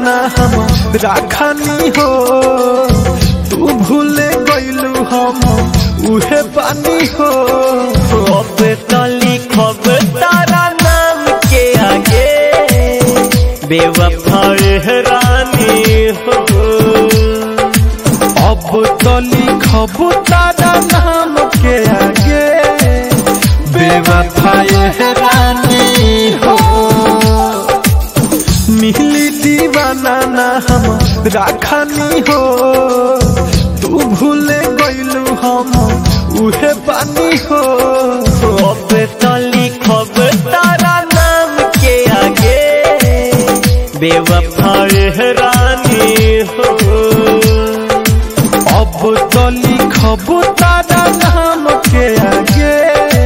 ना हम राखनी हो तू भूले गइलू हम उहे पानी हो अब तो लिखब तारा नाम के आगे बेवफा रानी हो अब तो लिखब तारा नाम के आगे बेवफाए रानी हो मिली दीवाना ना हम राखनी हो तू भूले गइलू हम उहे पानी हो अब तो लिखब तारा नाम के आगे बेवफा रानी हो अब तो लिखब तारा नाम के आगे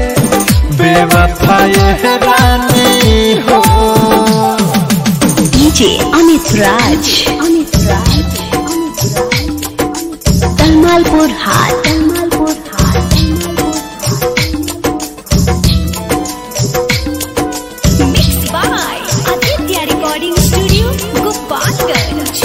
बेवफाए रानी हो DJ Amit Raj. Amit Raj. Talmalpur Hat. Talmalpur Hat. Mixed by Aditya Recording Studio, Gopalganj.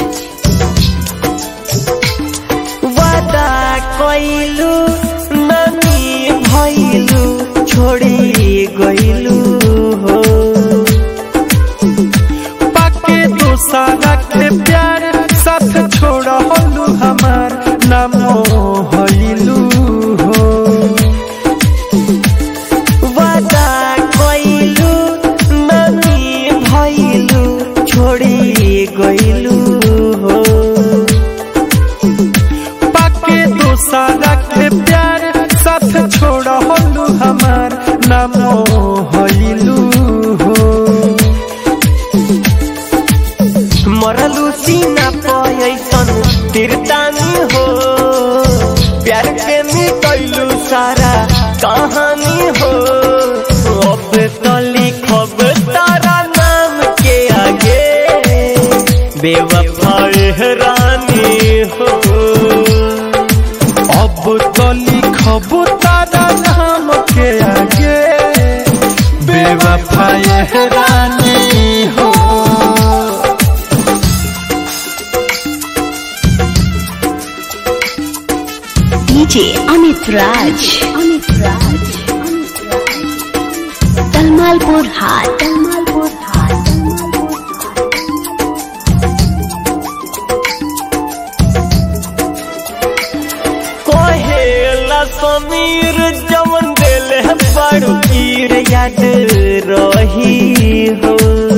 वादा कइलू नानी भइलू छोड़ी गइलू हो पाके दोसारा के प्यार साथ छोड़लू हमार नाम हइलू हो वादा कइलू नानी भइलू छोड़ी गइलू हो पाके दोसारा के प्यार साथ छोड़लू हमार नाम हइलू हो मरलू सीना पैसन तिरतानी हो प्यार के मिटैलू सारा कहानी हो अब तो लिखब तारा नाम के आगे बेवफा रानी हो अब तो लिखब तारा नाम के आगे बेवफाए रानी हो DJ Amit Raj. Amit Raj. Talmalpur Hat. Talmalpur Hat. कोहेला समीर जवन दिल है बड़ू कीर याद रही हो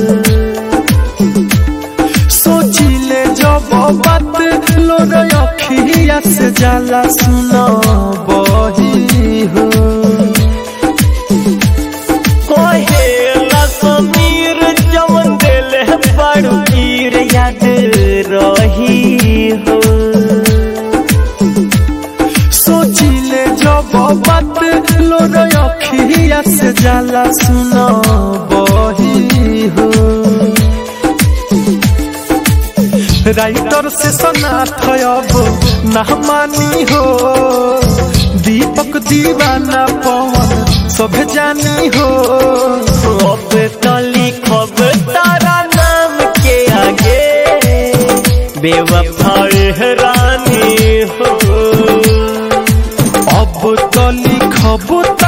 सोचिले जब बात लोर अखिया से जाला सुनो बही हो कोहेला समीर जवन दिल है बड़ू कीर याद रही हो सोचिले जब बात लोर अखिया से जाला सुनो बही हो राइटर से सनाथ अब नहमानी हो दीपक दीवाना पवन सब जानी हो अब तो लिखब तारा नाम के आगे बेवफा रानी हो अब तो लिखब